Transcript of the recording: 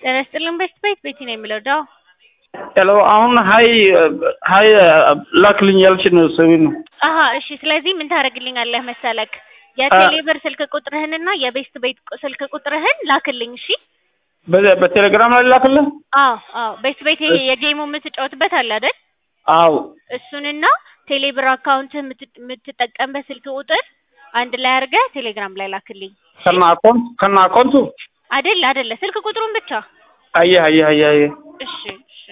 ጤና ይስጥልን ቤት ቤት ቤቲ ነው የሚለው ዳው ሄሎ አሁን ሀይ ሀይ ላክልኝ ያልሽን ሰው ነው። አሀ እሺ። ስለዚህ ምን ታደርግልኛለህ መሰለክ የቴሌብር ስልክ ቁጥርህንና የቤስት ቤት ስልክ ቁጥርህን ላክልኝ። እሺ በ- በቴሌግራም ላይ ላክልህ? አዎ አዎ። ቤስት ቤት ይሄ የጌሙ የምትጫወትበት አለ አይደል? አዎ እሱንና ቴሌብር አካውንት የምትጠቀምበት ስልክ ቁጥር አንድ ላይ አድርገህ ቴሌግራም ላይ ላክልኝ። ከና አካውንት ከና አካውንቱ አይደል አይደለ፣ ስልክ ቁጥሩን ብቻ አየህ አየህ አየህ አየህ እሺ